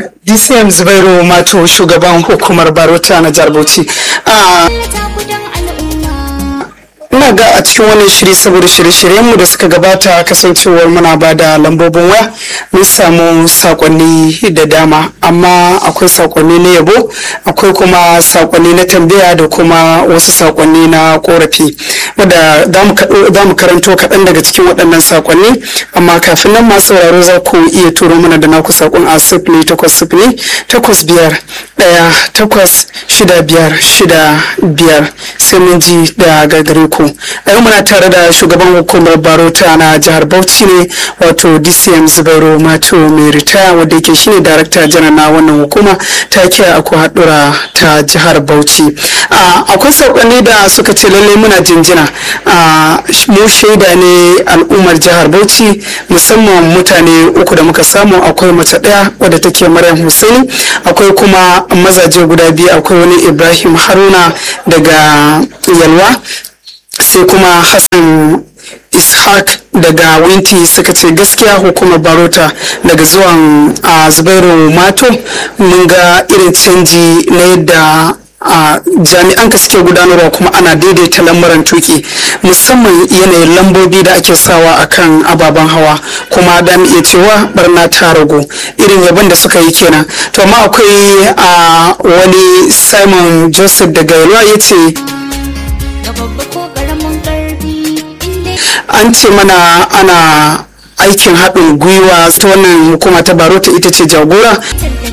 dcm zubairu mato shugaban hukumar barota na jihar bauchi ina ga a cikin wannan shiri saboda shirye-shiryenmu da suka gabata kasancewar muna ba da lambobin waya mun samu sakonni da dama amma akwai sakonni na yabo akwai kuma sakonni na tambaya da kuma wasu sakonni na korafi wadda za mu karanto kaɗan daga cikin waɗannan sakonni amma kafin nan masu sauraro za ku iya turo mana da naku sakon a sifili takwas sifili takwas biyar ɗaya takwas shida biyar shida biyar sai mun ji da gagare ku a yau muna tare da shugaban hukumar barota na jihar bauchi ne wato dcm zubairu mato mai ritaya wadda yake shine darakta janar na wannan hukuma ta kiya aku haɗura ta jihar bauchi akwai saƙonni da suka ce lallai muna jinjina mu shaida ne al'ummar jihar bauchi musamman mutane uku da muka samu akwai mace ɗaya wadda take maryam hussaini akwai kuma mazaje guda biyu akwai wani ibrahim haruna daga yalwa sai kuma hassan ishaq daga winti suka ce gaskiya hukumar barota daga zuwan a zubairu mato mun ga irin canji na yadda a jami'an ka suke gudanarwa kuma ana daidaita lamuran tuki musamman yanayin lambobi da ake sawa akan ababen hawa kuma da iya cewa barna ta ragu irin yabon da suka yi kenan to amma akwai a wani simon joseph daga yalwa ya ce an ce mana ana aikin haɗin gwiwa ta wannan hukuma ta barota ita ce jagora